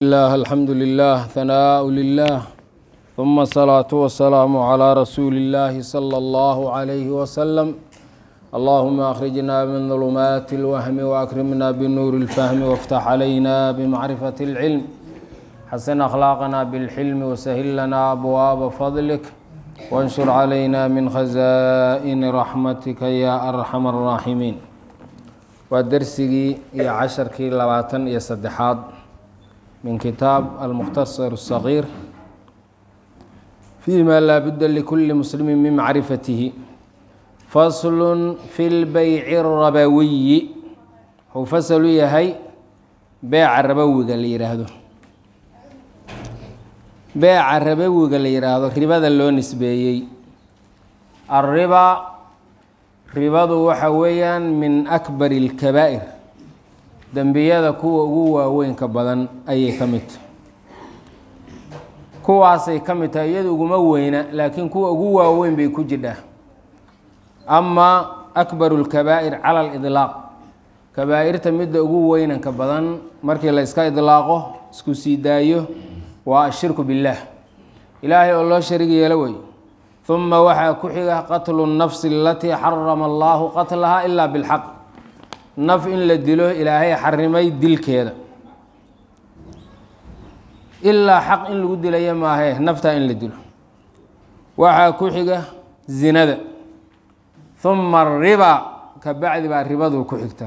الله الحمد لله ثناء لله ثم الصلاة والسلام على رسول الله صلى الله عليه وسلم اللهم أخرجنا من ظلمات الوهم وأكرمنا بنور الفهم وافتح علينا بمعرفة العلم حسن أخلاقنا بالحلم وسهل لنا أبواب فضلك وانشر علينا من خزائن رحمتك يا أرحم الراحمين ودرسي يا عشركي لباتن يا صدحات من كتاب المختصر الصغير فيما لا بد لكل مسلم من معرفته فصل في البيع الربوي هو فصل يهي بيع الربوي قال لي يراهدو بيع الربوي قال لي يراهدو ربا لو نسبيي الربا ربadu waxa weeyaan min akbar اlkabaa'ir dembiyada kuwa ugu waaweynka badan ayay ka mid tahay kuwaasay ka mid tahay iyada uguma weyna laakiin kuwa ugu waaweyn bay ku jidhaa amaa akbaru lkabaa'ir cala alidlaaq kabaa'irta midda ugu weynanka badan markii la iska idlaaqo isku sii daayo waa ashirku billaah ilaahay oo loo sharig yeelo wey uma waxaa ku xiga qatlu nafsi alatii xarama allahu qatlaha ilaa bilxaq naf in la dilo ilaahay xarimay dilkeeda ilaa xaq in lagu dilaya maahee naftaa in la dilo waxaa ku xiga zinada uma ariba ka bacdi baa ribadu ku xigta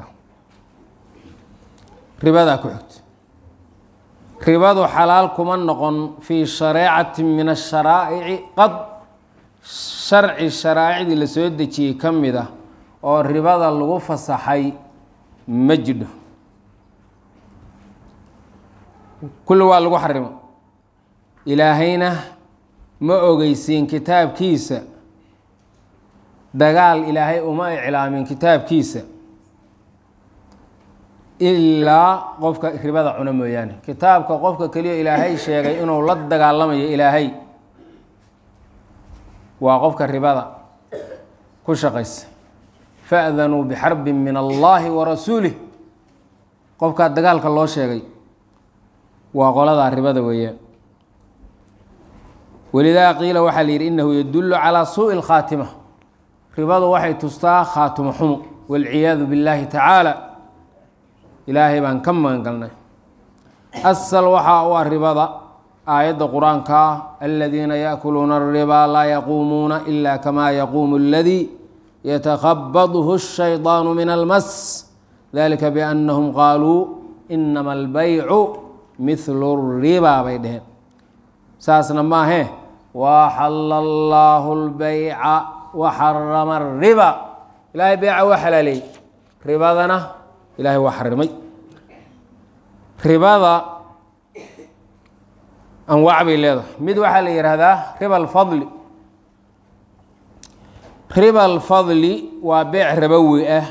ribadaa ku xigta ribadu xalaal kuma noqon fii shareecati min asharaa'ici qad sharci sharaa'icdii la soo dejiyey ka mid ah oo ribada lagu fasaxay ma jidho kulli waa lagu xarimo ilaahayna ma ogeysiin kitaabkiisa dagaal ilaahay uma iclaamin kitaabkiisa ilaa qofka ribada cuno mooyaane kitaabka qofka keliya ilaahay sheegay inuu la dagaalamayo ilaahay waa qofka ribada ku shaqaysa fa'danuu bixarbin min allaahi wa rasuulih qofkaa dagaalka loo sheegay waa qoladaa ribada weeyaan walidaa qiila waxaa la yidhi innahu yadullu calaa suu'i lkhaatima ribadu waxay tustaa khaatimo xumo waalciyaadu billaahi tacaala ilaahay baan ka magan galnay asal waxaa u ah ribada aayadda qur-aanka ah aladiina yaakuluuna alribaa laa yaquumuuna ila kamaa yaquumu aladii yatakhabadhu الshayطaanu min almas dalika biannahum qaaluu inama albaycu mihlu الribaa bay dheheen saasna maahee waxala allaahu اlbayca waxarama الriba ilaahay beyca waa xalaaleeyey ribadana ilahay waa xarimay ribada anwaac bay leedahay mid waxaa la yihahdaa riba alfadli riba alfadli waa beec rabowi ah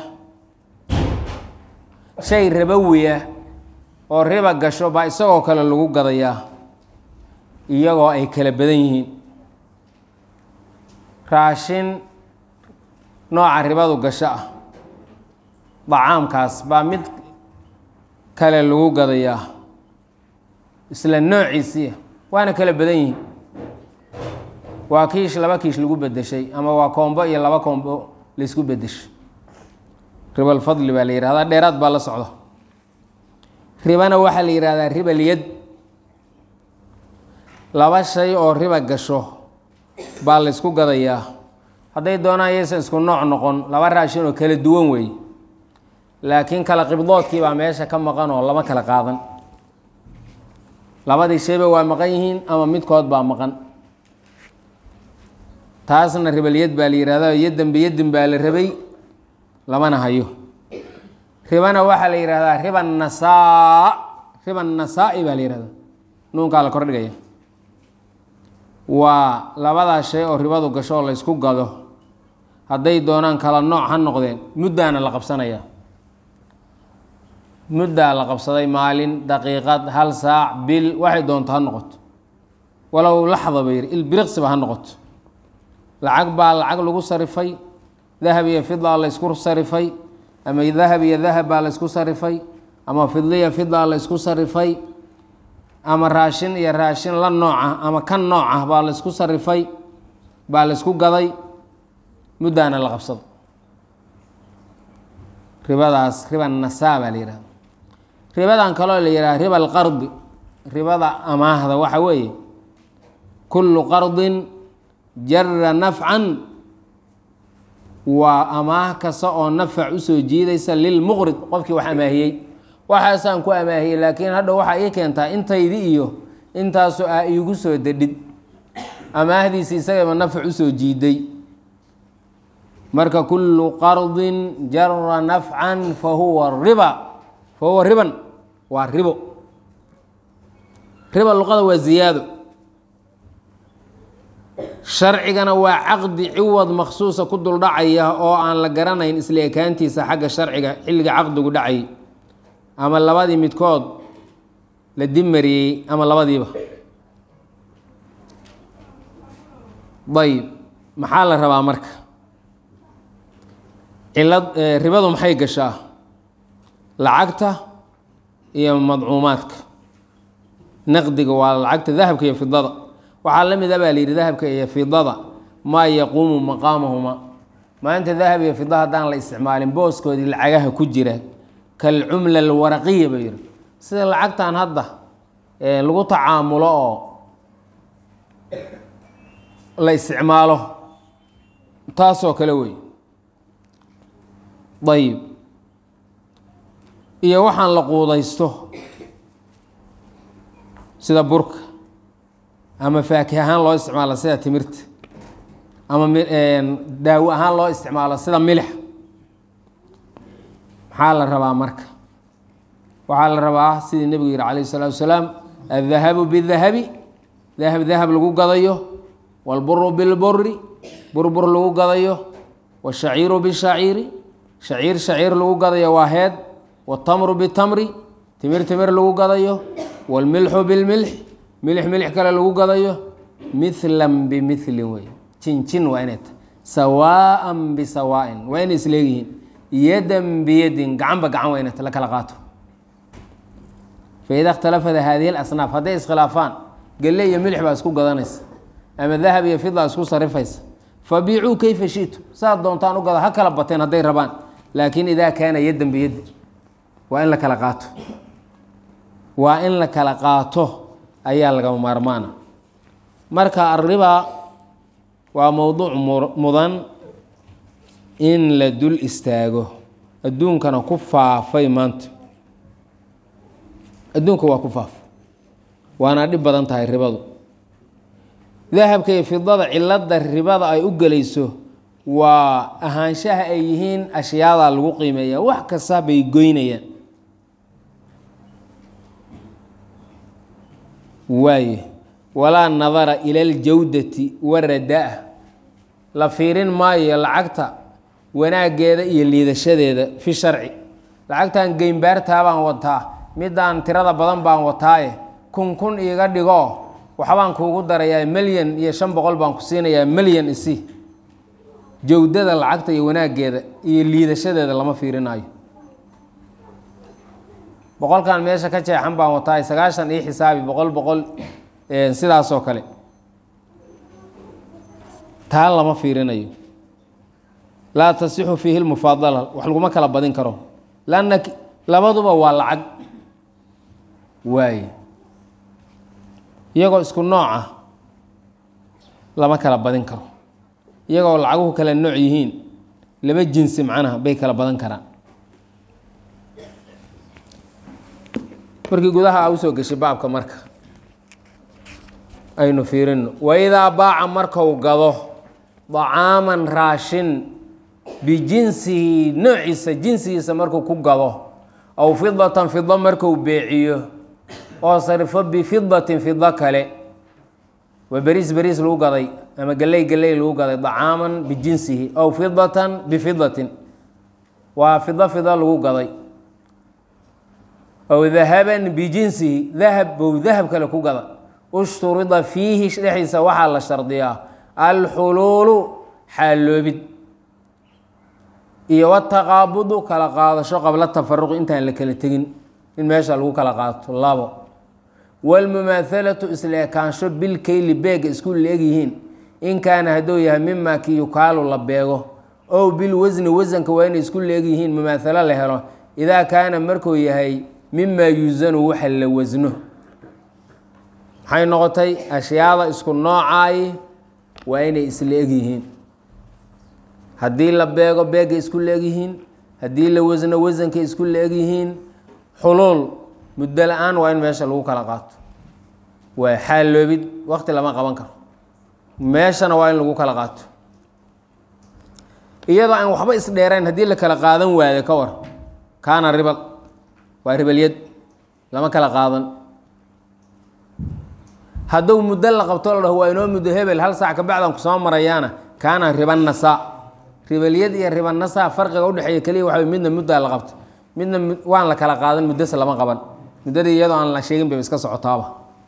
shay rabowi ah oo riba gasho baa isagoo kale lagu gadayaa iyagoo ay kala badan yihiin raashin nooca ribadu gasho ah dacaamkaas baa mid kale lagu gadayaa isla noociisiia waana kala badan yihiin waa kiish laba kiish lagu bedeshay ama waa koombo iyo laba koombo laysku bedeshay ribalfadli baa la yihahdaa dheeraad baa la socda ribana waxaa la yihahdaa ribalyad laba shay oo riba gasho baa laysku gadayaa hadday doonaan yaysan isku nooc noqon laba raashin oo kala duwan weeye laakiin kala qibdoodkii baa meesha ka maqan oo lama kala qaadan labadii shayba waa maqan yihiin ama midkood baa maqan taasna ribalyad baa la yihahda yaddan biyadin baa la rabay lamana hayo ribana waxaa la yihahdaa riba nasaa riba nasaa-i baa la yihahda nuunkaa la kordhigaya waa labadaas shay oo ribadu gasho oo laysku gado hadday doonaan kala nooc ha noqdeen muddaana la qabsanaya muddaa la qabsaday maalin daqiiqad hal saac bil waxay doonto ha noqoto walow laxda ba yidhi ilbiriqsiba ha noqoto lacag baa lacag lagu sarifay dahab iyo fidaa la ysku sarifay ama dahab iyo dahab baa la ysku sarifay ama fidliya fidaa la ysku sarifay ama raashin iyo raashin la nooca ama kan nooc ah baa la isku sarifay baa la isku gaday muddaana la qabsado ribadaas riba nasaa baa la yihahda ribadan kaloo la yihahda riba alqardi ribada amaahda waxa weeye kullu qardin jara nafcan waa amaah kasta oo nafac usoo jiidaysa lilmuqrid qofkii wax amaahiyey waxaasaan ku amaahiyey laakiin hadha waxaa ii keentaa intaydi iyo intaasu aa iigu soo dedhid amaahdiisi isagaba nafac usoo jiiday marka kullu qardin jara nafcan fa huwa riba fa huwa riban waa ribo riba luqada waa ziyaado sharcigana waa caqdi ciwad maksuusa ku duldhacaya oo aan la garanayn isla ekaantiisa xagga sharciga xilliga caqdigu dhacay ama labadii midkood la dimariyey ama labadiiba ayb maxaa la rabaa marka cilad ribadu maxay gashaa lacagta iyo madcuumaadka naqdiga waa lacagta dahabka iyo fidada waxaa la mida baa la yidhi dahabka iyo fidada maa yaquumu maqaamahuma maanta dahab iyo fida haddaan la isticmaalin booskoodii lacagaha ku jira kalcumla alwaraqiya ba yihi sida lacagtan hadda lagu tacaamulo oo la isticmaalo taasoo kale wey ayib iyo waxaan la quudaysto sida burka ama faakih ahaan loo isticmaalo sida timirta ama daawo ahaan loo isticmaalo sida milix maxaa la rabaa marka waxaa la rabaa sidii nebigu yihi calayh الsalaatu wasalaam addahabu bidahabi dahab dahab lagu gadayo wاlburu bilburi burbur lagu gadayo wاshaciiru bishaciiri shaciir shaciir lagu gadayo waa heed wاtamru bitamri timir timir lagu gadayo wاlmilxu bilmilx milix milix kale lagu gadayo mithlan bimilin wey jinjin waa inay tahay sawaaan bisawaain waa inay isleeyihiin yadan biyadin gacanba gacan waa inay ta la kala qaato faida اkhtalafat hadihi اlasnaaf hadday iskhilaafaan gelle iyo milix baa isku gadanaysa ama dahab iyo fida isku sarifaysa fabiicuu kayfa shitu saad doontaan u gada ha kala bateen hadday rabaan laakiin idaa kaana yadan biyadi waa in la kala qaato waa in la kala qaato ayaa lagama maarmaana marka arriba waa mowduuc mudan in la dul istaago adduunkana ku faafay maanta adduunka waa ku faafay waana dhib badan tahay ribadu dahabka iyo fidada cilada ribada ay u gelayso waa ahaanshaha ay yihiin ashyaada lagu qiimeeya wax kasta bay goynayaan waaye walaa nadara ila aljawdati waradaa la fiirin maayo lacagta wanaaggeeda iyo liidashadeeda fi sharci lacagtan geynbaartaa baan wataa midaan tirada badan baan wataaye kun kun iiga dhigo waxbaan kuugu darayaa melyan iyo shan boqol baan ku siinayaa melyan isi jawdada lacagta iyo wanaaggeeda iyo liidashadeeda lama fiirinayo boqolkan meesha ka jeexan baan wataaye sagaashan ii xisaabi boqol boqol sidaasoo kale taa lama fiirinayo laa tasixu fiihi lmufaadala wax laguma kala badin karo lanna labaduba waa lacag waaye iyagoo isku nooc ah lama kala badin karo iyagoo lacaguhu kala nooc yihiin laba jinsi macnaha bay kala badan karaan markii gudaha a usoo geshay baabka marka aynu fiirino waidaa baaca marku gado dacaaman raashin bijinsihi noociisa jinsigiisa markuu ku gado aw fidatan fido marku beeciyo oo sarifo bifidatin fido kale waa beriis beriis lagu gaday ama geley geley lagu gaday dacaaman bijinsihi aw fidatan bifidatin waa fido fido lagu gaday aw dahaban bijinsihi dahab bow dahab kale ku gada ushturida fiihi dhexdiisa waxaa la shardiyaa alxuluulu xaalloobid iyo wataqaabudu kala qaadasho qabla tafaruqi intaan la kala tegin in meesha lagu kala qaato labo wاlmumaahalatu isla ekaansho bilkeyli beega isku leegyihiin in kaana hadduu yahay mima ki yukaalu la beego ow bilwasni wasanka waa inay isku leegyihiin mumaahalo la helo idaa kaana markuu yahay mima yuusanu waxa la wasno maxay noqotay ashyaada isku noocaayi waa inay isla egyihiin haddii la beego beegay isku leegyihiin haddii la wasno wasankay isku leegyihiin xuluul muddo la-aan waa in meesha lagu kala qaato waa xaalloobid waqti lama qaban karo meeshana waa in lagu kala qaato iyadoo aan waxba isdheerayn haddii la kala qaadan waayo ka war kaana ribal waa ribalyad lama kala qaadan hadduu muddo la qabto la dhaho waa inoo muddo hebel hal saac kabacdan kusoo marayaana kaana ribanasa ribalyad iyo ribanasa farqiga udhexeeya keliya waxa midna muddaa la qabto midna waan la kala qaadan muddose lama qaban muddadii iyadoo aan la sheegin bay iska socotaaba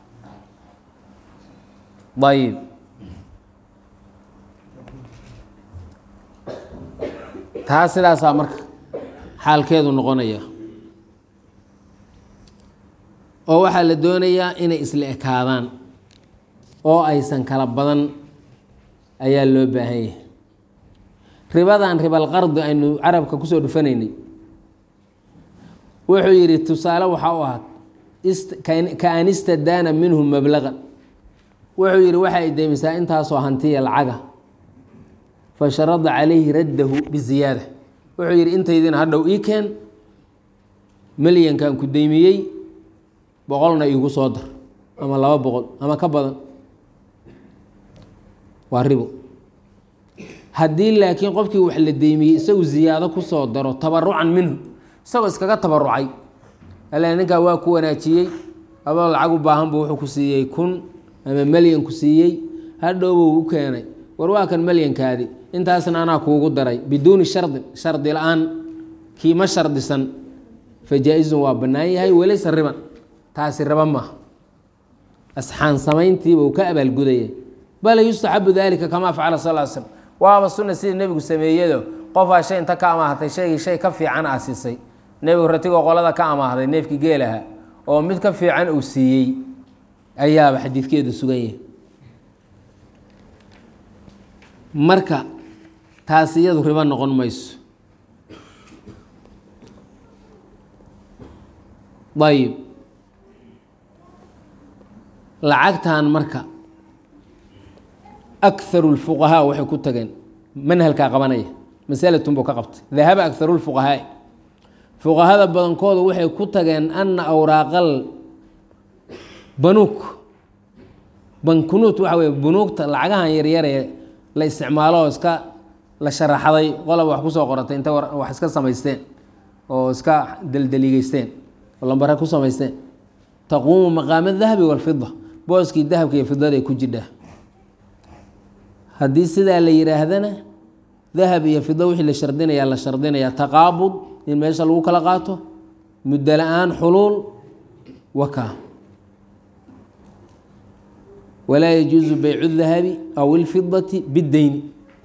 ayib taa sidaasaa marka xaalkeedu noqonaya oo waxaa la doonayaa inay isla ekaadaan oo aysan kala badan ayaa loo baahan yahay ribadan ribalqardi aynu carabka kusoo dhufanaynay wuxuu yidhi tusaale waxaa u ahaad ka an istadaana minhu mablaqan wuxuu yidhi waxa ay deymisaa intaasoo hantiya lacaga fa sharada calayhi raddahu biziyaada wuxuu yidhi intaydina hadhow ii keen milyankan ku deymiyey boqolna iigu soo dar ama laba boqol ama ka badan waa ribo haddii laakiin qofkii wax la deymiyey isagu ziyaado kusoo daro tabarucan minhu isagoo iskaga tabarucay alla ninkaa waa ku wanaajiyey adoo lacag u baahan buu wuxuu ku siiyey kun ama melyan ku siiyey hadhowbuu u keenay war waa kan melyankaadi intaasna anaa kuugu daray biduuni shardin shardi la-aan kiima shardisan fa jaa-izun waa bannaan yahay walaysa riban taasi raba maaha asxaan samayntiibuu ka abaalgudaya bal yustaxabu dalika kamaa facala sal l slm waaba sunna sidii nebigu sameeyado qofaa shay inta ka amaahatay shaygii shay ka fiican aa siisay nebigu ratigoo qolada ka amaahday neefkii geelaha oo mid ka fiican uu siiyey ayaaba xadiidkeedu sugan yahay marka taas iyadu ribo noqon mayso ayib lacagtan marka akaru lfuqahaa waxay ku tageen manhalkaa qabanaya masalatun buu ka qabtay dahaba akaru lfuqahaai fuqahada badankooda waxay ku tageen ana awraaqal banuuk bankunuut waxa weye bunuugta lacagahan yaryaree la isticmaalo oo iska la sharaxday qolaba wax kusoo qoratay intay wax iska samaysteen oo iska deldeligeysteen oo lambare ku samaysteen taquumu maqaama dahabi walfida booskii dahabka iyo fidada ku jidhaa haddii sidaa la yidhaahdana dahab iyo fido wixii la shardinayaa la shardinayaa taqaabud in meesha lagu kala qaato muddo la-aan xuluul waka walaa yajuusu baycu dahabi aw ilfidati biddeyni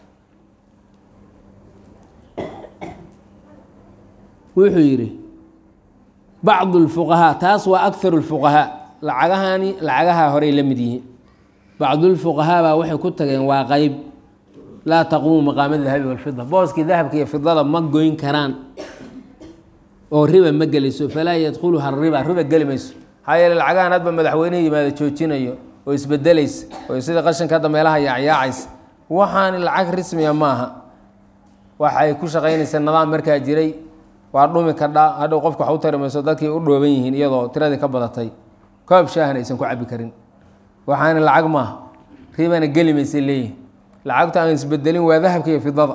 wuxuu yidhi bacdu lfuqahaa taas waa akaru lfuqahaa lacagahani lacagaha horey la mid yihiin bacdulfuqahaa baa waxay ku tageen waa qeyb laa taquumu maqaama dahabi walfida booskii dahabka iyo fidada ma goyn karaan oo riba ma gelayso falaa yadkhuluha riba riba geli mayso maxaa yeele lacagahan hadba madaxweyneha yimaado joojinayo oo isbedelaysa oo sida qashinka hadda meelaha yaacyaacaysa waxaani lacag rismiya maaha waxay ku shaqaynaysaa nidaam markaa jiray waa dhumi kadha hadhow qofka wax u tari mayso dadkii u dhooban yihiin iyadoo tiradii ka badatay koob shaahna aysan ku cabi karin waxaana lacag maaha ribana geli maysay leeyihin lacagta aan isbedelin waa dahabka iyo fidada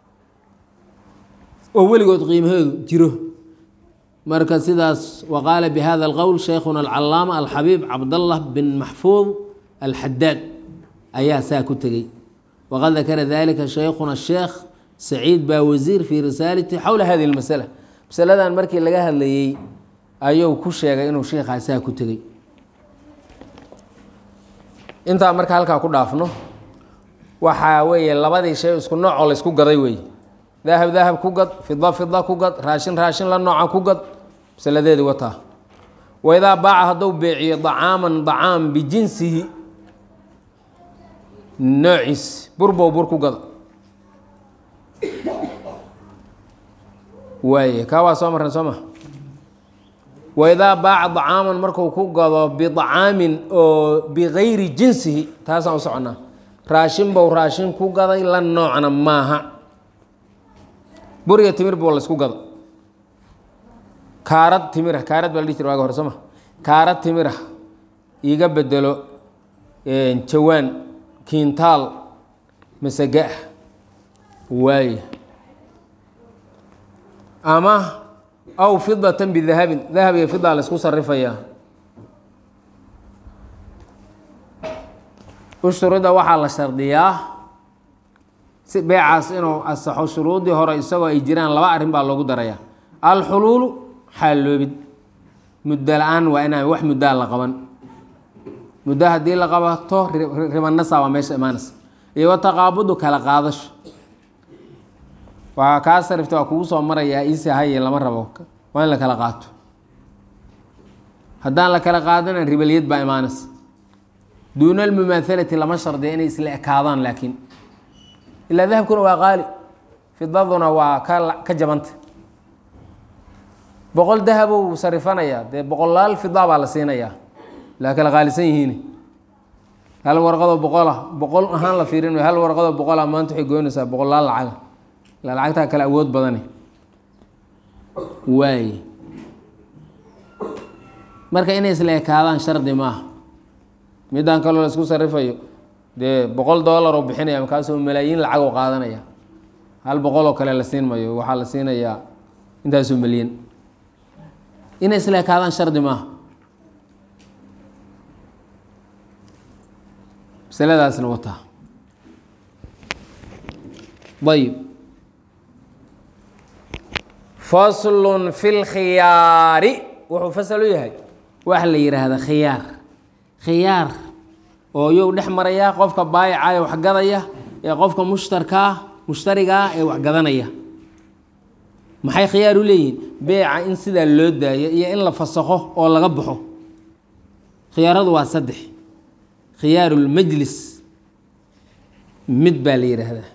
oo weligood qiimaheedu jiro marka sidaas waqaala bihada alqowl sheikhuna alcalaama alxabiib cabdallah bin maxfuud alxadaad ayaa saa ku tegey waqad dakara dalika sheikhuna sheekh saciid baa wasiir fii risaalati xowla hadihi lmasala masaladan markii laga hadlayey ayuu ku sheegay inuu sheikhaa saa ku tegey intaa marka halkaa ku dhaafno waxaa weeye labadii shay isku noocoo laysku gaday weeye dahab dahab ku gad fida fida ku gad raashin raashin la nooca ku gad masaladeedi wataa waidaa baaca hadduu beeciyo dacaaman dacaam bijinsihi noociis burbow bur ku gado waaye kaa waa soo marran soo ma waidaa baaca dacaaman marku ku gado bidacaamin oo bigayri jinsihi taasaan u soconnaa raashin bow raashin ku gaday la noocna maaha buriga timir buu laysku gado kaarad timira kaarad baa la dhihi jira waaga hore soo ma kaarad timira iiga bedelo jawaan kiintaal masaga ah waaye ama aw fidatan bidahabin dahab iyo fidaa la isku sarifayaa ushurida waxaa la shardiyaa si beecaas inuu asaxo shuruudii hore isagoo ay jiraan laba arrin baa loogu darayaa alxuluulu xaalloobid muddo la-aan waa inaan wax muddaa la qaban muddo haddii la qabato ribanasa waa meesha imaanaysa iyo wataqaabudu kala qaadasho waa kaa sarifta waa kugu soo marayaa iisi haye lama rabo waa in la kala qaato haddaan la kala qaadana ribaliyad baa imaanaysa duuna almumaahalati lama shardiya inay isla ekaadaan laakiin ilaa dahabkuna waa qaali fidaduna waa ka ka jabanta boqol dahabou sarifanayaa dee boqolaal fida baa la siinayaa laa kala qaalisan yihiin hal warqadoo boqola boqol ahaan la fiirinayo hal warqadoo boqola maanta waxay goynaysaa boqolaal lacaga ilaa lacagtaa kale awood badane waaye marka inay isla ekaadaan shardi maaha midaan kaloo la isku sarifayo dee boqol dollar oo bixinaya markaasoo malaayiin lacag oo qaadanaya hal boqol oo kale la siin mayo waxaa la siinayaa intaasoo milyan inay isla ekaadaan shardi maaha masaladaasna wataa ayib faslun fi lkhiyaari wuxuu fasal u yahay waxa la yidhaahda khiyaar khiyaar oo yow dhex maraya qofka baayica ee waxgadaya ee qofka mushtarkaa mushtarigaa ee waxgadanaya maxay khiyaar u leeyihiin beeca in sidaa loo daayo iyo in la fasakho oo laga baxo khiyaaradu waa saddex khiyaarulmajlis mid baa la yidhaahdaa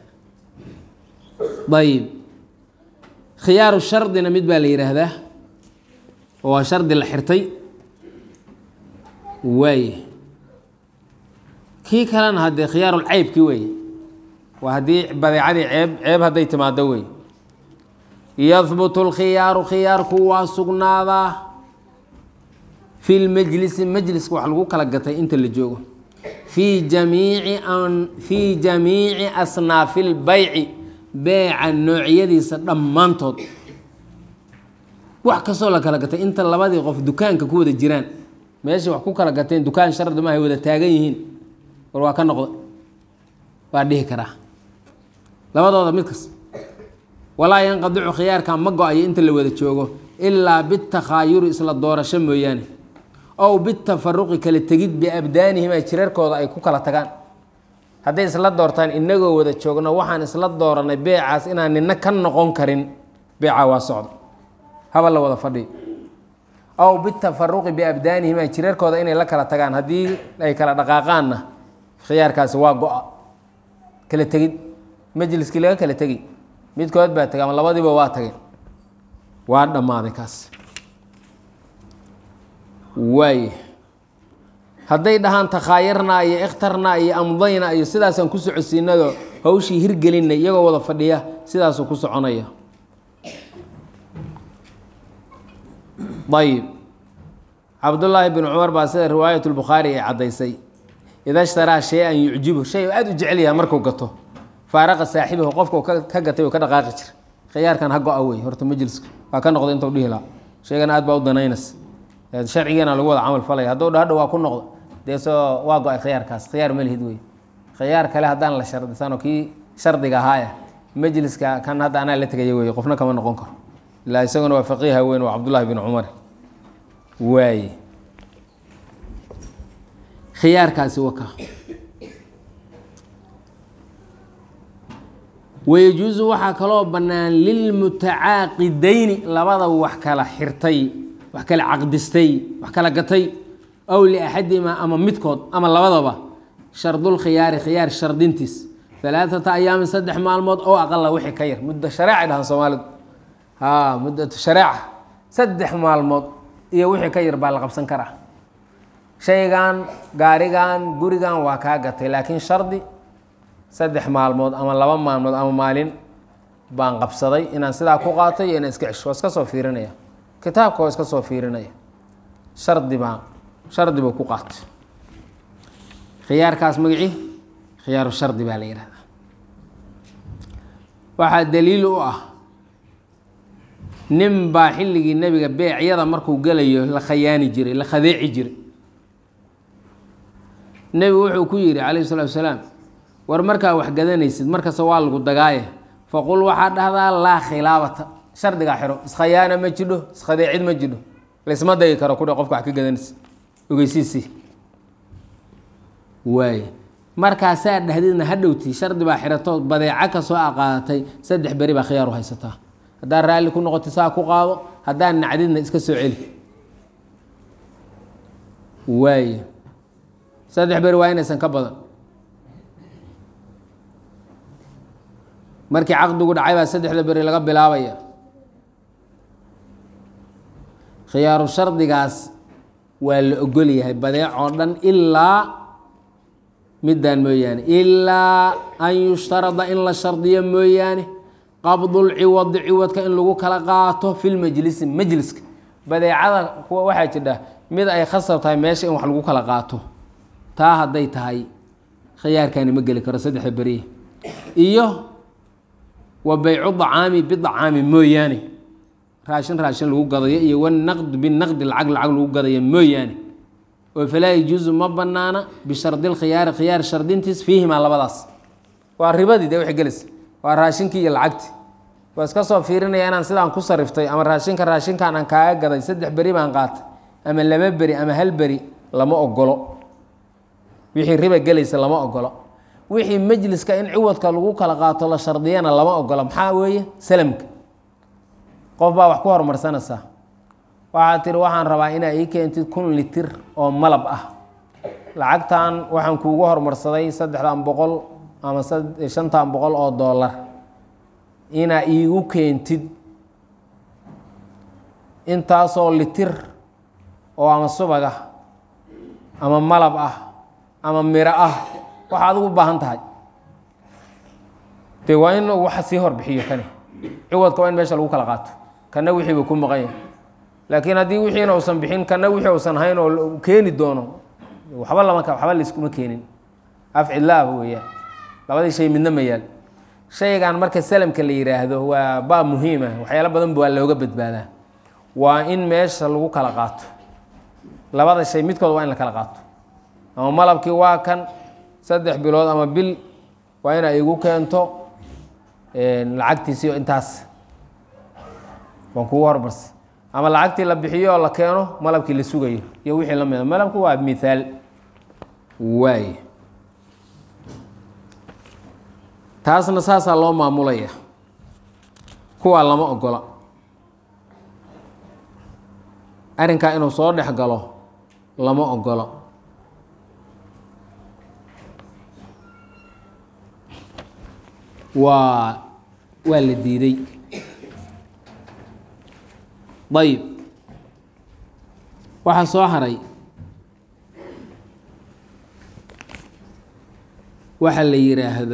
ayib khiyaaru shardina mid baa la yidhaahdaa oo waa shardi la xirtay waaye kii kalena haddee khiyaarul ceybkii weeye waa haddii badeecadii ceeb ceeb hadday timaado wey yahbutu lkhiyaaru khiyaarku waa sugnaadaa fi lmajlisi majliska wax lagu kala gatay inta la joogo fii jamiici fii jamiici asnaafi lbayci beeca noocyadiisa dhammaantood wax kastoo la kala gatay inta labadii qof dukaanka ku wada jiraan meeshay wax ku kala gateen dukaan shardi maahay wada taagan yihiin war waa ka noqda waa dhihi karaa labadooda mid kas walaa yanqadicu khiyaarka ma go-ayo inta la wada joogo ilaa bitakhaayuri isla doorasho mooyaane ow bitafaruqi kala tegid biabdaanihim ay jirarkooda ay ku kala tagaan hadday isla doortaan inagoo wada joogno waxaan isla dooranay beecaas inaan nina ka noqon karin beeca waa socda haba la wada fadhiyo ow bitafaruqi biabdaanihim ay jirarkooda inay la kala tagaan haddii ay kala dhaqaaqaanna khiyaarkaasi waa go-a kala tegid majliskii laga kala tegi midkood baa tegay ama labadiiba waa tageen waa dhammaaday kaas waaye hadday dhahaan takhaayarnaa iyo ikhtarnaa iyo amdayna iyo sidaasaan ku socodsiinado hawshii hirgelinay iyagoo wada fadhiya sidaasuu ku soconaya ayib cabdullaahi bin cumar baa sida riwaayat lbukhaari ay caddaysay ida shtaraa shay-an yucjibu shay oo aada u jecel yaha markuu gato faaraqa saaxibahu qofka ka gatay oo ka dhaqaaqi jira khiyaarkan ha go-a wey horta majliska waa ka noqda intuu dhihi lahaa sheegana aad baa u danaynaysa sharcigeena lagu wada camal falaya hadduu dhahadho waa ku noqdo dee soo waa go-ay khiyaarkaas khiyaar ma lihid wey khiyaar kale haddaan la shardisanoo kii shardiga ahaaya majliska kan hadda anaa la tegaya wey qofna kama noqon karo ilaa isaguna waa faqiiha weyn waa cabdullaahi bin cumar waaye khiyaarkaasi waka wayajuusu waxaa kaloo bannaan lilmutacaaqidayni labada wax kala xirtay wax kala caqdistay wax kala gatay aw liaxadihimaa ama midkood ama labadaba shardulkhiyaari khiyaar shardintiis alaaata ayaamin saddex maalmood oo aqala wixii ka yar muddo shareecay dhahan soomaalidu ha muddatu shareeca saddex maalmood iyo wixii ka yar baa la qabsan karaa shaygan gaarigan gurigan waa kaa gatay laakiin shardi saddex maalmood ama laba maalmood ama maalin baan qabsaday inaan sidaa ku qaatay iyo inaan iska cesho waa iska soo fiirinaya kitaabka waa iska soo fiirinaya shardi baa shardi buu ku qaatay khiyaarkaas magacii khiyaaru shardi baa la yihahdaa waxaa daliil u ah nin baa xilligii nebiga beecyada markuu gelayo la khayaani jiray la khadeeci jiray nebigu wuxuu ku yidhi calayhi salatu wasalaam war markaa wax gadanaysid markasta waa lagu dagaaye faqul waxaa dhahdaa laa khilaabata shardigaa xiro iskhayaana ma jidho iskhadeecid ma jidho laysma dagi karo kudhe qofka wax ka gadanaysid ogeysiisii waaye markaasaa dhahdidna hadhowti shardi baa xirato badeeco kasoo aqaadatay saddex beri baa khiyaar u haysataa haddaad raalli ku noqoti saa ku qaado haddaad nacdidna iska soo celi waaye saddex beri waa inaysan ka badan markii caqdigu dhacay baa saddexda beri laga bilaabaya khiyaaru shardigaas waa la ogol yahay badeec oo dhan ilaa midaan mooyaane ilaa an yushtarada in la shardiyo mooyaane qabdulciwadi ciwadka in lagu kala qaato fi lmajlisi majliska badeecada kuwa waxaa jidha mid ay khasab tahay meesha in wax lagu kala qaato taa hadday tahay khiyaarkaani ma geli karo saddexda beriye iyo wa baycu dacaami bidacaami mooyaane raashin raashin lagu gadayo iyo wanaqd binaqdi lacag lacag lagu gadayo mooyaane oo falaa yajuusu ma banaana bishardi lkhiyaari khiyaar shardintiis fiihimaa labadaas waa ribadii dee waxay gelaysa waa raashinkii iyo lacagtii waa iska soo fiirinaya inaan sidaan ku sariftay ama raashinka raashinkan aan kaaga gaday saddex beri baan qaatay ama laba beri ama hal beri lama ogolo wixii riba gelaysa lama ogolo wixii majliska in ciwadka lagu kala qaato la shardiyana lama ogolo maxaa weeye salamka qof baa wax ku horumarsanaysaa waxaad tiri waxaan rabaa inaa ii keentid kun litir oo malab ah lacagtan waxaan kuugu horumarsaday saddexdan boqol ama shantan boqol oo dollar inaa iigu keentid intaasoo litir oo ama subag ah ama malab ah ama miro ah waxa adigu u baahan tahay de waa in waxa sii horbixiyo kani ciwadka waa in meesha lagu kala qaato kana wixii buu ku maqan yahay laakiin haddii wixiina uusan bixin kana wixii uusan hayn oo keeni doono waxba lama waxba layskuma keenin afcilaaba weeyaan labadii shay midna ma yaal shaygan marka salamka la yidhaahdo waa baa muhiima waxyaalo badan waa looga badbaadaa waa in meesha lagu kala qaato labada shay midkood waa in la kala qaato ama malabkii waa kan saddex bilood ama bil waa ina igu keento lacagtiisiyo intaas waan kugu hormarsa ama lacagtii la bixiyo oo la keeno malabkii la sugayo iyo wixii la mida malabku waa mithaal waay taasna saasaa loo maamulaya kuwaa lama ogola arrinkaa inuu soo dhex galo lama ogolo waa waa la diiday ayib waxaa soo haray waxa la yidhaahdo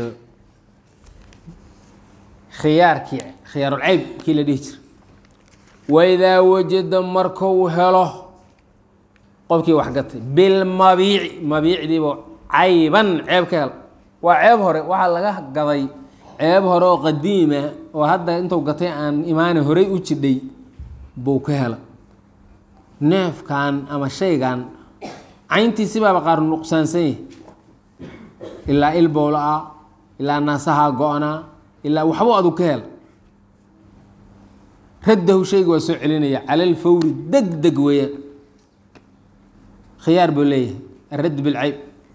khiyaarkii khiyaarulceyb kii la dhihi jira waidaa wajada markuu helo qofkii wax gatay bilmabiici mabiicdiiba cayban ceeb ka hel waa ceeb hore waxaa laga gaday ceeb hore oo qadiima oo hadda intuu gatay aan imaana horey u jidhay buu ka hela neefkan ama shaygan cayntiisi baaba qaar nuqsaansan yahi ilaa ilbowla ah ilaa naasahaa go-naa ilaa waxbuu adu ka hela raddahu shayga waa soo celinaya cala alfawri deg deg weeyaan khiyaar buu leeyahay aradd bilcayb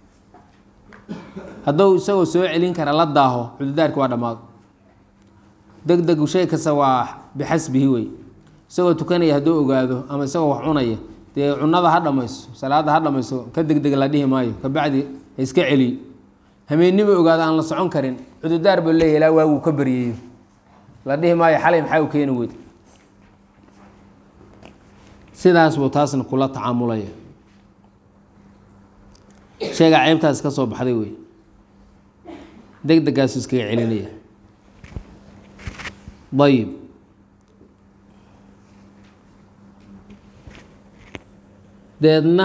hadduu isagoo soo celin kara la daaho cududaarki waa dhammaado deg degu shay kasta waa bixasbihi wey isagoo tukanaya hadduu ogaado ama isagoo wax cunaya dee cunada ha dhamayso salaada ha dhamayso ka degdeg la dhihi maayo kabacdi ha iska celiyo hameennima ogaado aan la socon karin cududaar buu leeyahy ilaa waaguu ka baryeeyo la dhihi maayo xalay maxaa u keeni weyd sidaas buu taasna kula tacaamulaya sheegaa ceybtaas ka soo baxday wey deg degaasu iskaga celinaya ayib deedna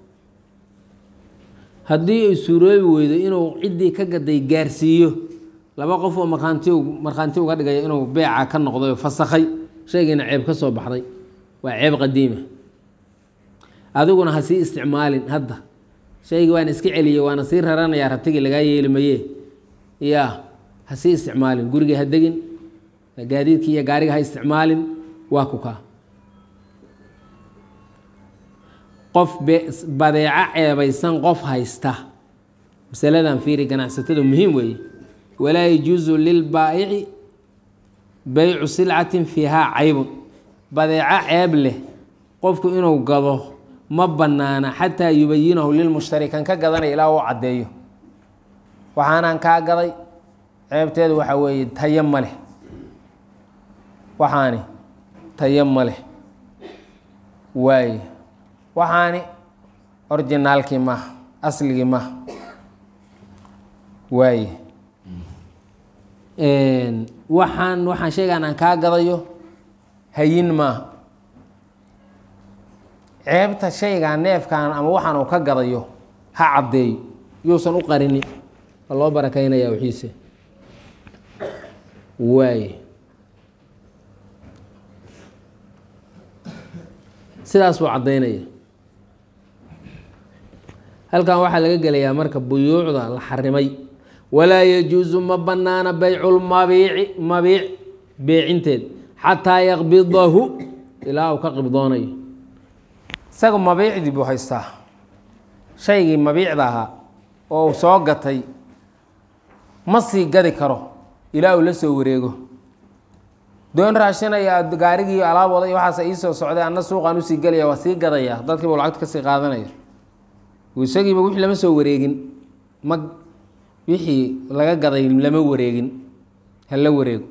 haddii ay suuroobi weydo inuu ciddii ka gaday gaarsiiyo laba qof oo markhaanti markhaanti uga dhigaya inuu beeca ka noqday oo fasakhay shaygiina ceeb ka soo baxday waa ceeb qadiima adiguna ha sii isticmaalin hadda shaygii waana iska celiyey waana sii raranayaa rabtigii lagaa yeeli maye ya ha sii isticmaalin gurigii ha degin gaadiidkii iyo gaariga ha isticmaalin waa ku kaa qof badeeco ceebaysan qof haysta masaladan fiiri ganacsatada muhiim weeye walaa yajuusu lilbaa'ici baycu silcatin fiihaa caybun badeeco ceeb leh qofku inuu gado ma bannaana xataa yubayinahu lilmushtari kan ka gadanaya ilaa uu caddeeyo waxaanaan kaa gaday ceebteedu waxaa weeye tayo ma leh waxaani tayo ma leh waaye waxaani orginaalkii maaha asligii maaha waaye waxaan waxaan sheegaan aan kaa gadayo hayin maaha ceebta shaygaa neefkaan ama waxaan uu ka gadayo ha caddeeyo yuusan u qarinin waa loo barakaynayaa wixiise waaye sidaas buu caddaynaya halkan waxaa laga gelayaa marka buyuucda la xarimay walaa yajuusu ma bannaana bayculmabiici mabiic beecinteed xataa yaqbidahu ilaa uu ka qibdoonayo isaga mabiicdii buu haystaa shaygii mabiicda ahaa oo uu soo gatay ma sii gadi karo ilaa uu la soo wareego doon raashinaya gaarigii alaab wada iyo waxaas iisoo socday anna suuqaan usii gelaya waa sii gadaya dadkiiba lacagta kasii qaadanaya isagiiba wixii lama soo wareegin ma wixii laga gaday lama wareegin hala wareego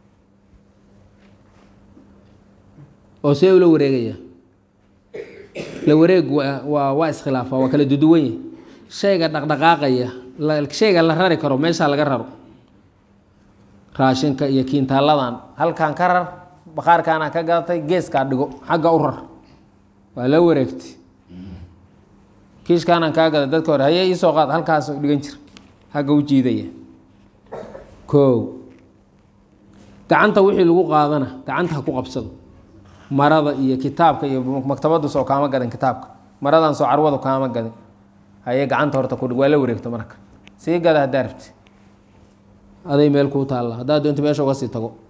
oo see ula wareegaya la wareeg waa waa iskhilaafa waa kala duduwan yahi shayga dhaqdhaqaaqaya shayga la rari karo meeshaa laga raro raashinka iyo kiintaaladan halkaan ka rar baqaarkaana ka gadatay geeskaa dhigo xagga u rar waa la wareegtay kiishkaanaan kaa gaday dadka hore haye iisoo qaad halkaas dhigan jir hagga u jiidaya koow gacanta wixii lagu qaadana gacanta ha ku qabsado marada iyo kitaabka iyo maktabaddu soo kaama gadin kitaabka maradan soo carwadu kaama gadin haye gacanta horta kudhig waa la wareegto marka sii gada haddaa rabti aday meel kuu taalla haddaad doonto meesha uga sii tago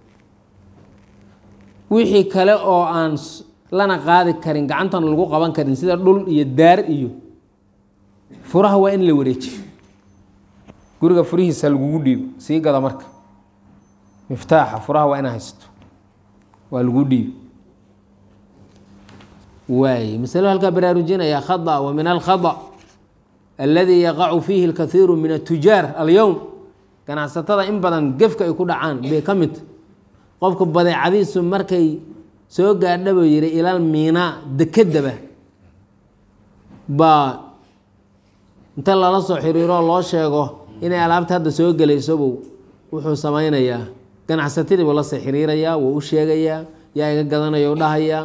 wixii kale oo aan lana qaadi karin gacantana lagu qaban karin sida dhul iyo daar iyo furaha waa in la wareejiyo guriga furihiisa lagugu dhiibo sii gada marka miftaaxa furaha waa inaa haysato waa lagu dhiibi waay masalo halkaa baraarujinaya khada wa min alkhada aladi yaqacu fiihi اlkaiiru min atujaar alyowm ganacsatada in badan gefka ay ku dhacaan bay ka mid qofka badeecadiisu markay soo gaadhaba yihi ilal miinaa dekedaba baa inta lala soo xiriiroo loo sheego inay alaabta hadda soo gelaysobow wuxuu samaynayaa ganacsatadii buu la soo xiriirayaa wuu u sheegayaa yaa iga gadanaya u dhahayaa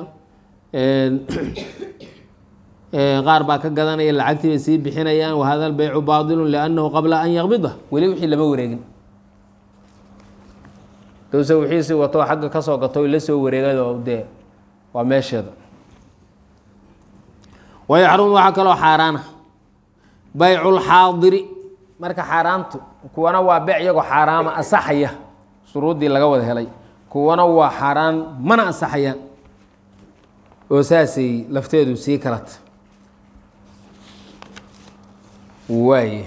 qaar baa ka gadanaya lacagtii bay sii bixinayaan wahada lbeycu baailu liannahu qabla an yaqbida weli wixii lama wareegin dowse wixiisi wato xagga ka soo gato la soo wareegado dee waa meesheeda wayaxrumu waxaa kaloo xaaraana baycu lxaadiri marka xaaraantu kuwana waa beyc iyagoo xaaraama asaxaya shuruuddii laga wada helay kuwana waa xaaraan mana asaxayaan oo saasay lafteedu sii kalata waaye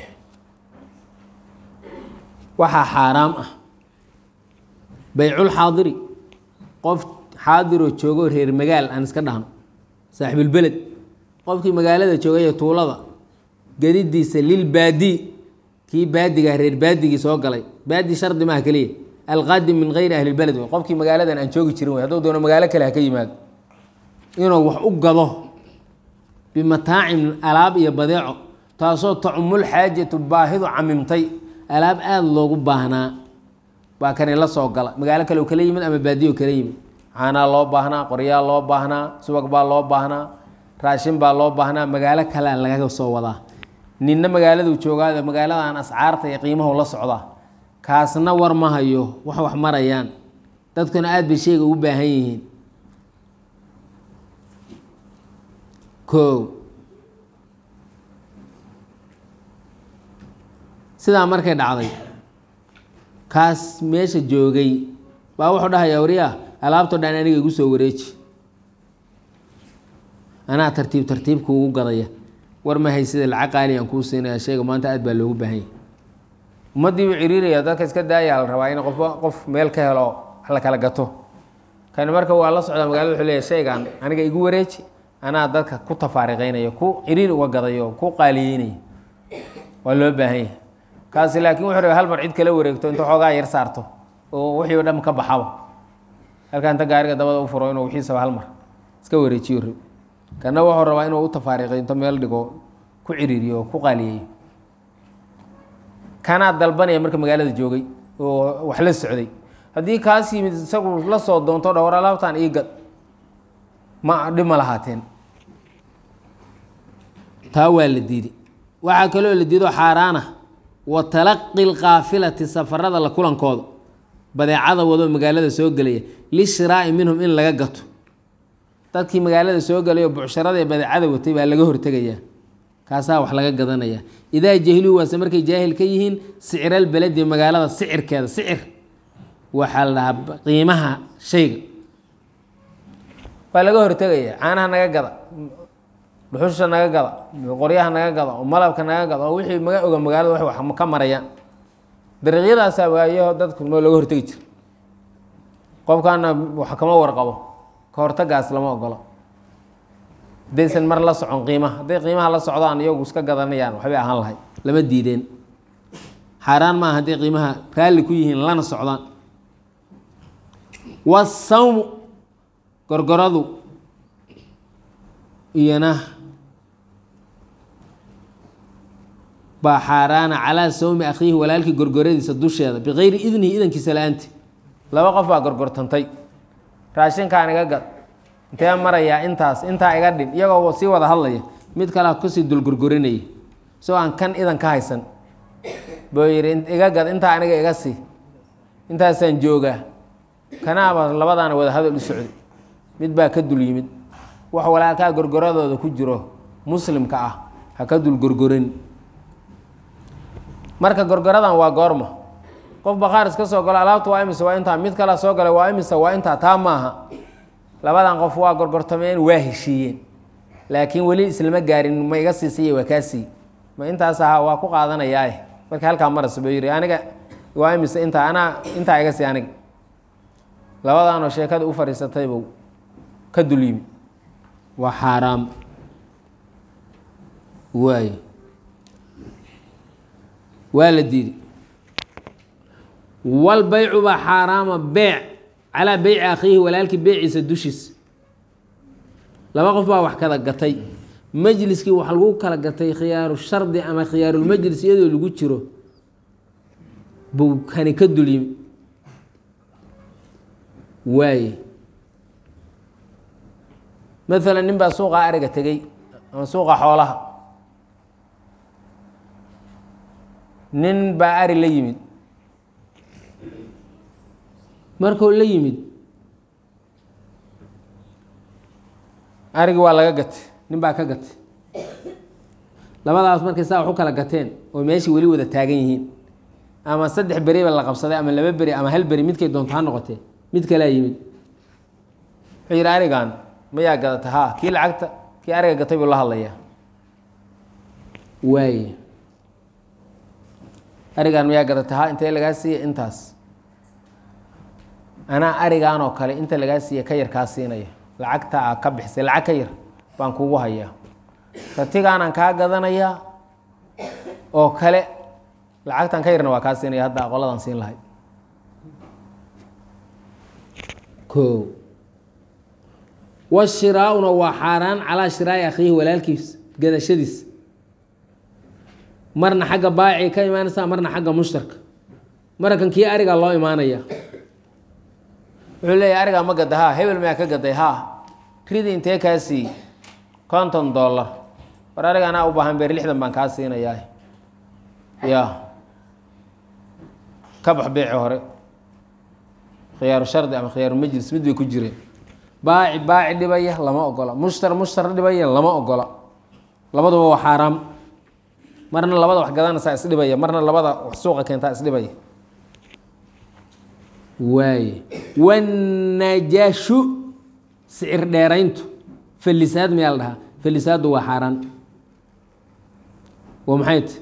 waxaa xaaraam ah bayculxaadiri qof xaadiroo joogoo reer magaal aan iska dhahno saaxibulbeled qofkii magaalada joogay tuulada gadidiisa lilbaadi kii baadigaa reer baadigii soo galay baadi shardi maaha keliya alqaadim min gayri ahlilbeled wey qofkii magaaladan aan joogi jirin wey hadduu doono magaalo kale ha ka yimaado inuu wax u gado bimataacin alaab iyo badeeco taasoo tacumul xaajatu baahidu camimtay alaab aada loogu baahnaa baa kani la soo gala magaalo kale oo kala yimid ama baadiyo kala yimid caanaa loo baahnaa qoryaa loo baahnaa subag baa loo baahnaa raashin baa loo baahnaa magaalo kalea lagaga soo wadaa ninna magaaladuu joogaada magaaladan ascaarta iyo qiimahu la socdaa kaasna war ma hayo wax wax marayaan dadkuna aada bay sheyga ugu baahan yihiin ko sidaa markay dhacday kaas meesha joogay baa wuxuu dhahayaa wariyaa alaabtoo dhan aniga igu soo wareeji anaa tartiib tartiib kuugu gadaya war ma haysida lacag qaali aan kuu siinaya sheega maanta aad baa loogu baahan yahay ummaddii buu ciriiraya dadka iska daayaa la rabaa in qofba qof meel ka helo wax la kala gato kani marka waa la socdaa magaalada wuxuu leeyahy shaygan aniga igu wareeji anaa dadka ku tafaariqeynaya ku ciriir uga gadayo ku qaaliyeynaya waa loo baahan yahay kaasi laakiin wuxuu rabay hal mar cid kala wareegto inta xoogaa yar saarto oo wixii o dhan ka baxaba halkaa inta gaariga dabada u furo inuu wixiisaba hal mar iska wareejiyo rab kana wuxuu rabaa inuu u tafaariqay inta meel dhigo ku ciriiriyo oo ku qaaliyeeyo kanaa dalbanaya marka magaalada joogay oo wax la socday haddii kaas yimid isagu la soo doonto dhowr alaabtan ii gad ma dhib ma lahaateen taa waa la diiday waxaa kaloo la diido xaaraana wa talaqi lkaafilati safarada la kulankooda badeecada wadoo magaalada soo gelaya lishiraa'i minhum in laga gato dadkii magaalada soo gelayo bucsharada ee badeecada watay baa laga hortegayaa kaasaa wax laga gadanaya idaa jahiluu waase markay jaahil ka yihiin sicralbeledi magaalada sicirkeeda sicir waxaa la dhahaa qiimaha shayga waa laga hortegaya caanaha naga gada dhuxusha naga gada qoryaha naga gada oo malabka naga gada oo wixii maga oga magaalada wax wax ka marayaan dariiqyadaasaa waayo dadku ma looga hortegi jira qofkaana wax kama warqabo ka hortagaas lama ogolo haddaysan mar la socon qiimaha hadday qiimaha la socdaan iyagu iska gadanayaan waxbay ahaan lahay lama diideen xaaraan maaha hadday qiimaha raalli ku yihiin lana socdaan wasawmu gorgoradu iyana baa xaaraana calaa sawmi akhiihi walaalkii gorgoradiisa dusheeda bikayri idnihi idankiisa la-aanti laba qof baa gorgortantay raashinkaan iga gad intee marayaa intaas intaa iga dhin iyagoo sii wada hadlaya mid kalea kusii dulgorgorinaya isagoo aan kan idan ka haysan buu yidhi iga gad intaa aniga iga sii intaasaan joogaa kanaaba labadaana wada hadal u socday mid baa ka dul yimid wax walaalkaa gorgoradooda ku jiro muslimka ah ha ka dul gorgorin marka gorgoradan waa goorma qof bakhaar iska soo galo alaabta waa imise waa intaa mid kalea soo galay waa imise waa intaa taa maaha labadan qof waa gorgortameen waa heshiiyeen laakiin weli islama gaarin ma iga siisiiya waa kaa sii ma intaas ahaa waa ku qaadanayaae marka halkaa maras buu yidhi aniga waa imise intaa anaa intaa iga sii aniga labadaanoo sheekada u fadhiisataybuu ka dul yimi waa xaaraam waay waa la diiday walbaycu baa xaaraama beec calaa beyci akhiihi walaalkii beeciisa dushiisa laba qof baa wax kala gatay majliskii wax lagu kala gatay khiyaaru shardi ama khiyaarulmajlis iyadoo lagu jiro buu kani ka dul yimi waaye maalan nin baa suuqa ariga tegey ama suuqa xoolaha nin baa ari la yimid markuu la yimid arigii waa laga gatay nin baa ka gatay labadaas markay saa wax u kala gateen oo meeshii weli wada taagan yihiin ama saddex beriba la qabsaday ama laba beri ama hal beri midkay doonto ha noqotee mid kalaa yimid wuxuu yidhi arigan mayaa gadata haa kii lacagta kii ariga gatay buu la hadlayaa waaye arigan mayaa gadata haa intee lagaa siiya intaas anaa arigan oo kale inta lagaa siiya ka yar kaa siinaya lacagta aa ka bixisay lacag ka yar baan kugu hayaa ratigaanaan kaa gadanayaa oo kale lacagtan ka yarna waa kaa siinaya hadda aqoladaan siin lahay o washiraauna waa xaaraan calaa shiraa'i akhiihi walaalkiis gadashadiis marna xagga baaci ka imaanaysa marna xagga mushtarka markan kii arigaa loo imaanaya wuxuu leeyahy arigaa ma gada haa hebel mayaa ka gaday haa ridi intee kaa siiy konton dollar war ariga anaa u baahan beer lixdan baan kaa siinayaa ya ka bax beeci hore khiyaaru shardi ama khiyaaru majlis mid bay ku jireen baaci baaci dhibaya lama ogola mushtar mushtar dhibaya lama ogola labaduba waa xaaraam marna labada wax gadanaysaa isdhibaya marna labada wax suuqa keentaa isdhibaya waaye wannajashu sicir dheerayntu falisaad mayaa la dhahaa falisaaddu waa xaaraan waa maxay ti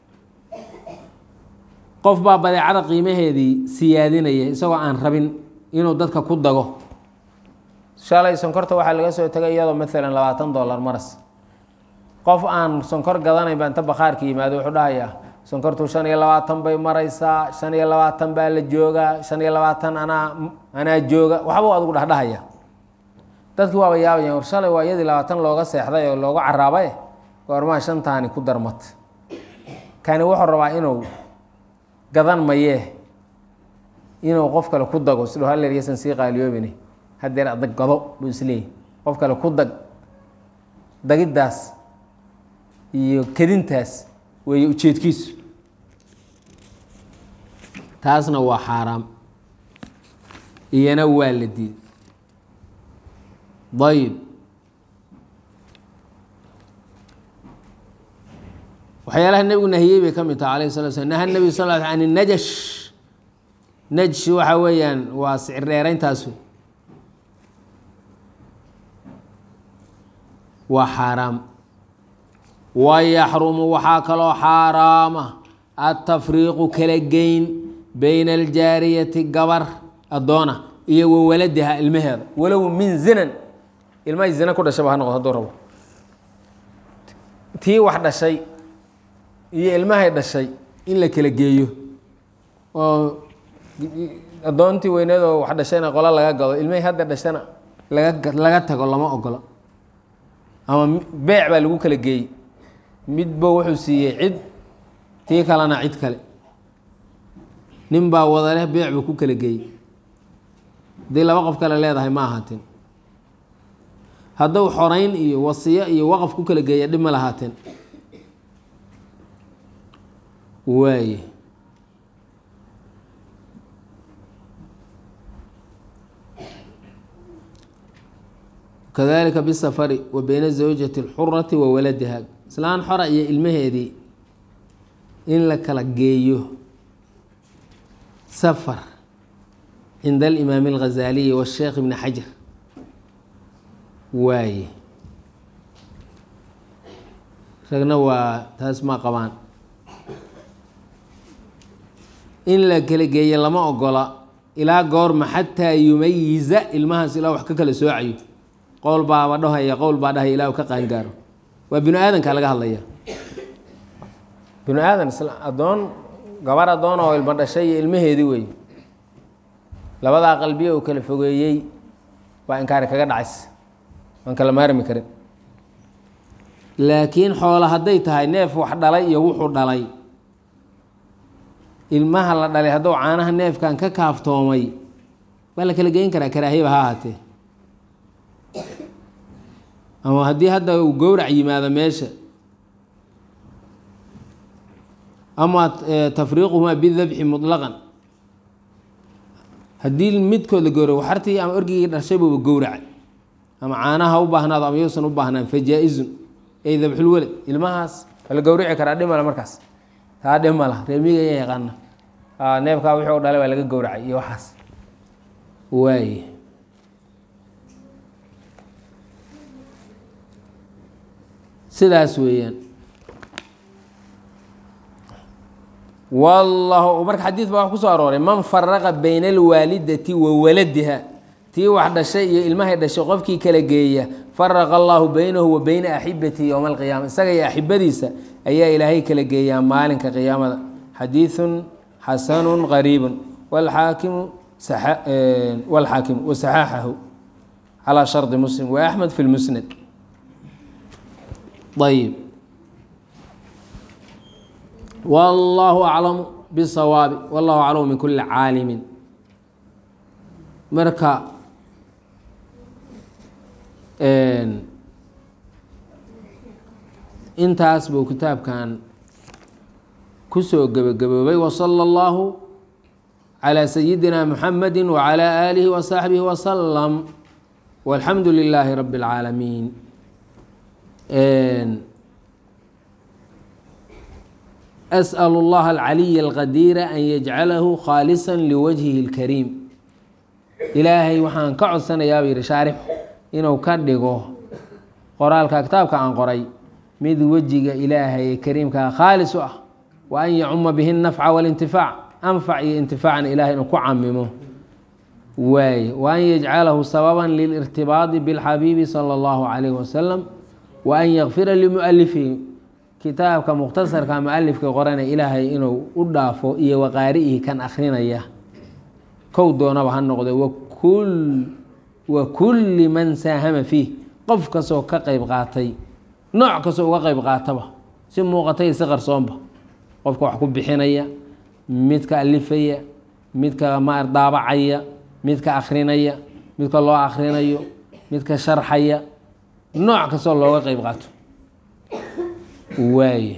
qof baa badeecada qiimaheedii siyaadinaya isagoo aan rabin inuu dadka ku dago shalay sonkorta waxaa laga soo tegay iyadoo maalan labaatan dollar maras qof aan sonkor gadanayn baa inta bakhaarka yimaado wuxuu dhahayaa sonkortu shan iyo labaatan bay maraysaa shan iyo labaatan baa la joogaa shan iyo labaatan anaa anaa jooga waxbuu adigu dhahdhahaya dadkii waaba yaabayaan war shalay waa iyadii labaatan looga seexday oo looga caraabaye goormaa shantaani ku darmat kani wuxuu rabaa inuu gadan mayee inuu qof kale ku dago siduu halleeryasan sii qaaliyoobine haddeer adag gado buu isleeyahy qof kale ku dag dagiddaas iyo kedintaas weeye ujeedkiisu taasna waa xaaraam iyana waa la diiday ayib waxyaalaha nebigu nahiyey bay ka mid taha alayh sala slam naha nebigu sal l an najash najsh waxa weeyaan waa sicir dheerayntaas wey waa xaaraam wayaxrumu waxaa kaloo xaaraama atafriiqu kala geyn bayna aljaariyati gabar addoona iyo wa waladiha ilmaheeda walow min zinan ilmahay zina ku dhashaba ha noqdo hadduu rabo tii wax dhashay iyo ilmahay dhashay in la kala geeyo oo addoontii weyneed oo wax dhashayna qola laga gado ilmahay hadda dhashana laga laga tago lama ogola ama beec baa lagu kala geeyey midba wuxuu siiyey cid tii kalena cid kale nin baa wadaleh beec buu ku kala geeyey haddii laba qof kale leedahay ma ahaateen hadduu xoreyn iyo wasiyo iyo waqaf ku kala geeya dhib ma lahaateen waaye kadalika bisafari wa bayna zawjati اlxurati wa waladiha islaan xora iyo ilmaheedii in la kala geeyo safar cinda alimaami اlghazaaliyi washeekh ibni xajar waaye ragna waa taas ma qabaan in la kala geeyo lama ogola ilaa goorma xataa yumayiza ilmahaas ilaa wax ka kala soocayo qowl baaba dhahaya qowl baa dhahaya ilaa u ka qaangaaro waa binu aadanka laga hadlaya binu aadan addoon gabar addoon oo ilmo dhashay iyo ilmaheedii wey labadaa qalbiye uu kala fogeeyey baa inkaari kaga dhacays waan kala maarmi karin laakiin xoolo hadday tahay neef wax dhalay iyo wuxuu dhalay ilmaha la dhalay hadduu caanaha neefkan ka kaaftoomay waa la kala geyn karaa karaahiyaba ha ahaatee ama haddii hadda uu gowrac yimaado meesha ama tafriiquhumaa bidabxi muطlaqan haddii midkood la gowra waxartii ama orgigii dhashay buuba gowracay ama caanaha u baahnaado ama yuusan u baahnaan fa jaa-izun ay dabxulwelad ilmahaas waa la gowrici karaa dhimala markaas taa dhimala reemiga ya yaqaana neefkaa wixii u dhalay waa laga gowracay iyo waxaas waaye sidaas weeyaan wallahu marka xadiid baa wax ku soo arooray man faraqa bayna alwaalidati wa waladiha tii wax dhashay iyo ilmahay dhashay qofkii kala geeya faraqa allahu baynahu wa bayna axibatihi yowma alqiyaama isaga iyo axibadiisa ayaa ilaahay kala geeyaa maalinka qiyaamada xadiidun xasanun qariibun walxaakimu walxaakimu wasaxaaxahu calaa shardi muslim wa axmed fi lmusnad ayib wallahu aclamu bisawaabi wallahu aclamu min kuli caalimin marka intaas buu kitaabkan kusoo gebagaboobay wasala allahu calaa sayidina muxamadi wacalaa aalihi wasaxbihi wasalam walxamdu lilaahi rabi اlcaalamiin asأl اllaha alcaliy alqadiira an yajcalahu khaalisa liwajhihi اlkariim ilaahay waxaan ka codsanayaa buu yihi shaarix inuu ka dhigo qoraalka kitaabka aan qoray mid wejiga ilaahay ee kariimkaa khaalis u ah wa an yacuma bihi nafca walintifaac anfac iyo intifaacan ilahay inuu ku camimo waaye wa an yajcalahu sababan lilirtibaadi bilxabiibi sala allahu calayhi wasalam wa an yakfira limualifihi kitaabka mukhtasarka mualifka qorana ilaahay inuu u dhaafo iyo waqaari'ihi kan akrinaya kow doonaba ha noqde wa kulli man saahama fiih qof kastoo ka qeyb qaatay nooc kastoo uga qeyb qaataba si muuqatay si qarsoonba qofka wax ku bixinaya midka alifaya midka maar daabacaya midka akrinaya midka loo akrinayo midka sharxaya nooc kastoo looga qeyb qaato waaye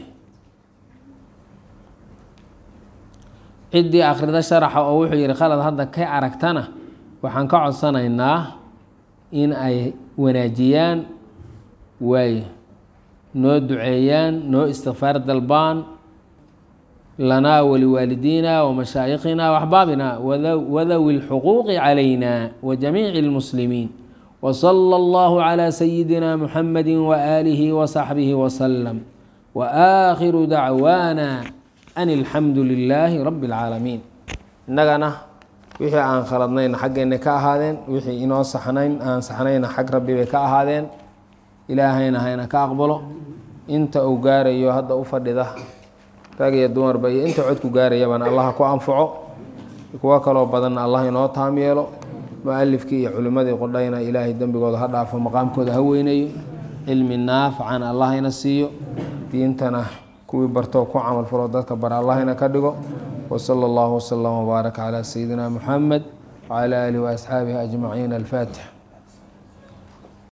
ciddii akhrida sharaxa oo wuxuu yihi khalad hadda ka aragtana waxaan ka codsanaynaa in ay wanaajiyaan waaye noo duceeyaan noo istikfaar dalbaan lanaa waliwaalidiina wamashaaikhina waxbaabina wadawi اlxuquuqi calayna wajamiici اlmuslimiin wsala allahu calaa sayidina muxamadi waaalihi wasaxbihi wasalam waakhiru dacwaana an alxamdu lilaahi rabi اlcaalamiin innagana wixii aan khaladnayna xaggeenna ka ahaadeen wixii inoo saxnayn aan saxnayna xag rabbi bay ka ahaadeen ilaahayna hayna ka aqbalo inta uu gaarayo hadda u fadhida rag iyo dumarba iyo inta codku gaarayabana allah ku anfaco kuwo kaloo badanna allah inoo taam yeelo mualifkii iyo culimmadii qudhayna ilaahay dembigooda ha dhaafo maqaamkooda ha weynayo cilmi naafacana allahayna siiyo diintana kuwii bartoo ku camal falo dadka bara allahayna ka dhigo wsala allahu wslama wbaaraka calaa sayidina muxamed wcala aalihi waasxaabihi ajmaciin alfaatix